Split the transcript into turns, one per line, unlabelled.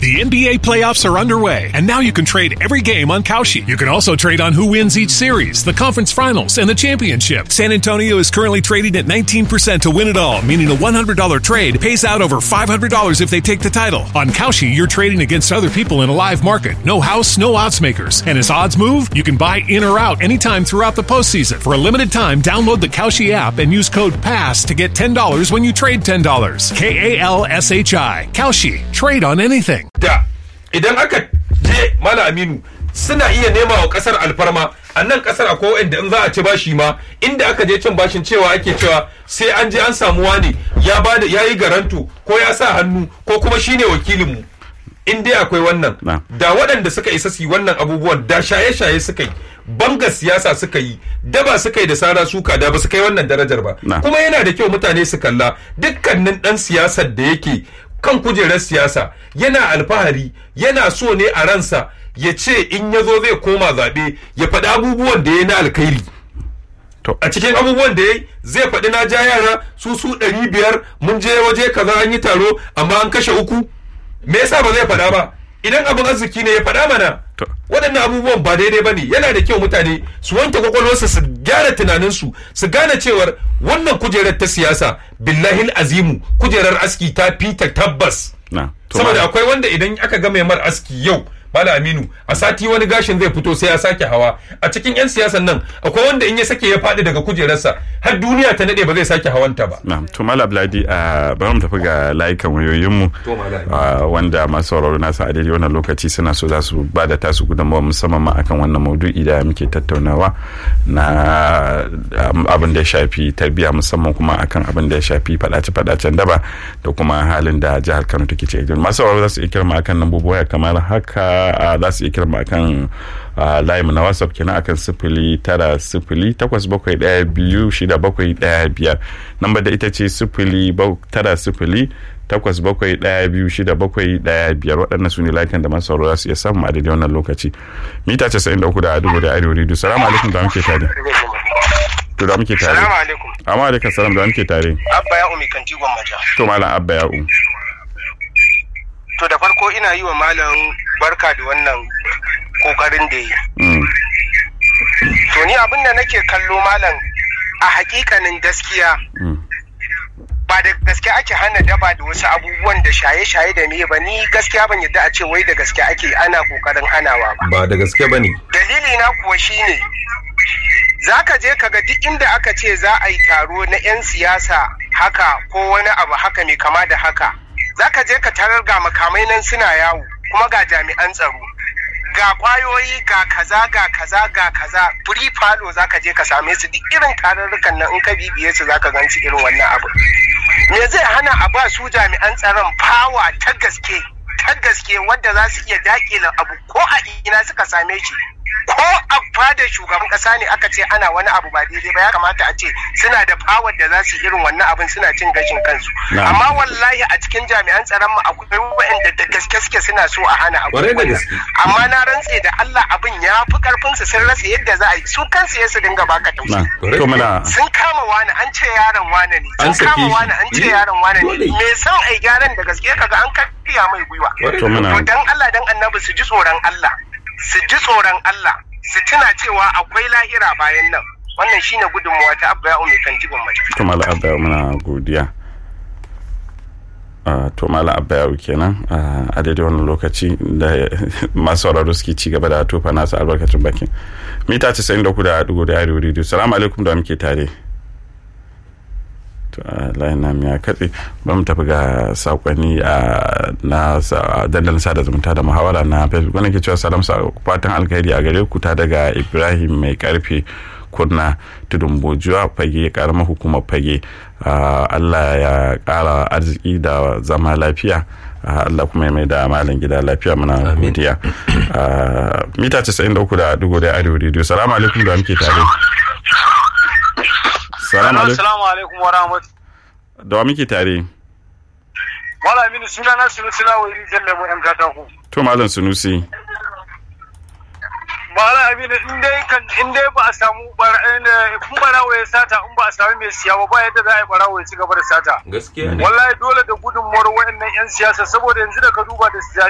The NBA playoffs are underway, and now you can trade every game on Kalshi. You can also trade on who wins each series, the conference finals, and the championship. San Antonio is currently trading at 19% to win it all, meaning a $100 trade pays out over $500 if they take the title. On Kalshi, you're trading against other people in a live market. No house, no odds makers. And as odds move, you can buy in or out anytime throughout the postseason. For a limited time, download the Kalshi app and use code PASS to get $10 when you trade $10. K A L S H I. Kalshi. Trade on anything.
da idan aka je mala aminu suna iya nema wa kasar alfarma a nan kasar akwai wanda in za a ci bashi ma inda aka je cin bashin cewa ake cewa sai an je an samu wani ya bada ya yi garanto ko ya sa hannu ko kuma shine wakilinmu in dai akwai wannan
Na.
da waɗanda suka isa su yi wannan abubuwan da shaye-shaye suka yi banga siyasa suka yi daba suka yi da sara suka da ba su kai wannan darajar ba
Na.
kuma yana da kyau mutane su kalla dukkanin ɗan siyasar da yake kan kujerar siyasa yana alfahari yana so ne a ransa ya ce in ya zo zai koma zaɓe ya faɗi abubuwan da ya na alkhairi
To.
a cikin abubuwan da ya yi zai faɗi na ja yara su su ɗari biyar mun je waje kaza an yi taro amma an kashe uku me yasa ba zai faɗa ba idan abin arziki ne ya faɗa mana
To.
waɗannan abubuwan ba daidai ba ne yana da kyau mutane su wanke kwakwalwarsu su gyara tunaninsu su gane cewar wannan kujerar ta siyasa billahi azimu kujerar aski ta fita tabbas
na to
saboda
malam-
akwai wanda idan aka ga mai mar aski yau Bala Aminu a sati wani gashin zai fito sai ya sake hawa a cikin 'yan siyasan nan akwai wanda in ya sake ya faɗi daga kujerarsa har duniya ta nade ba zai sake hawanta ba
na to mala bladi a bari mu tafi ga layukan wayoyinmu
To, Malam.
a, wanda masu sauraro nasa a daidai wannan lokaci suna so za su ba da tasu gudunmawa musamman ma akan wannan maudu'i da muke tattaunawa na um, abin da ya shafi tarbiyya musamman kuma akan abin da ya shafi fadace-fadacen daba da kuma halin da jihar kano take ciki masu sauraro za su iya kirma akan lambobi waya kamar haka a, za su iya kirma akan a, layinmu na whatsapp kenan akan sifili tara sifili takwas bakwai ɗaya biyu shida bakwai ɗaya biyar namba da ita ce sifili bau- tara sifili takwas bakwai ɗaya biyu shida bakwai ɗaya biyar waɗannan su ne layukan da masu sauraro za su iya samu a daidai wannan lokaci mita casa'in da uku da dubu da arewa rediyo salamu alaikum da muke tare to da muke tare
Salamu alaikum.
amma alaikum salam da muke tare
Abba ya umi kanti gwammaja.
to malam abba ya'u
To da farko ina yi wa malam barka da wannan kokarin da yi.
Mm,
To ni abin da nake kallo malam a hakikanin gaskiya
mm,
ba da gaske ake hana daba da wasu abubuwan da shaye-shaye da me ba ni gaskiya ban yadda a ce wai da gaske ake ana kokarin hanawa ba.
ba da gaske ba ne
Dalili na kuwa shine za ka je ka ga duk inda aka ce za a yi taro na 'yan siyasa haka ko wani abu haka mai kama da haka za ka je ka tarar ga makamai nan suna yawo kuma ga jami'an tsaro ga kwayoyi ga kaza ga kaza ga kaza free falo za ka je ka same su duk irin tarurrukan nan in ka bibiye su za ka gan su irin wannan abu me zai hana a ba su jami'an tsaron fawa ta gaske ta gaske wadda za su iya dakila abu ko a ina suka same shi ko a fadar shugaban kasa ne aka ce ana wani abu ba daidai ba ya kamata a ce suna da fawar da za su yi irin wannan abin suna cin gashin kansu
Na'am.
amma wallahi a cikin jami'an tsaron mu akwai waɗanda da gaske suke suna so a hana abu
Kwarai da gaske.
amma na rantse da Allah abin ya fi karfin su sun rasa yadda za a yi su kansu ya su dinga baka
na
tausayi
to muna
sun kama wani an ce yaron wane ne
An
sun
sake
kama
shi.
wani an ce
Eh,
yaron wane
dole.
ne me son ai gyaran da gaske kaga an karya mai gwiwa
to muna
to dan Allah dan annabi su ji tsoron Allah su ji tsoron Allah su tuna cewa akwai lahira bayan nan wannan shine gudunmuwa ta abba ya umi kan jibin mace
to malam abba ya'u muna godiya Ah, to malam abba ya'u kenan ah, a daidai wannan lokaci da masu sauraro suke ci gaba da tofa nasu albarkacin bakin mita casa'in da uku da dugu da arewa rediyo salamu alaikum da muke tare to a layin nam ya katse ba mu tafi ga sakonni a na sa- dandalin sada zumunta da muhawara na facebook wani ke cewa salam sa fatan alkhairi a gare ku ta daga ibrahim mai karfe kunna tudun bojuwa fage karamar hukumar fage Ah, allah ya kara arziki da zama lafiya Ah, allah kuma ya mai da malam gida lafiya muna godiya Ah, mita 93 da dugu da arewa rediyo salamu alaikum da muke tare salamu alaikum
Assalamu alaikum wa rahmatullahi.
da wa muke tare
Wala mini suna na sunu suna wa iri jan lemu yan katako.
to malam sunusi
Mala Aminu in dai kan in dai ba a samu bara in barawo ya sata in ba a samu mai siya ba ba yadda za a yi barawo ya ci gaba da sata.
gaskiya ne
Wallahi dole da gudunmuwar waɗannan 'yan siyasa saboda yanzu da ka duba da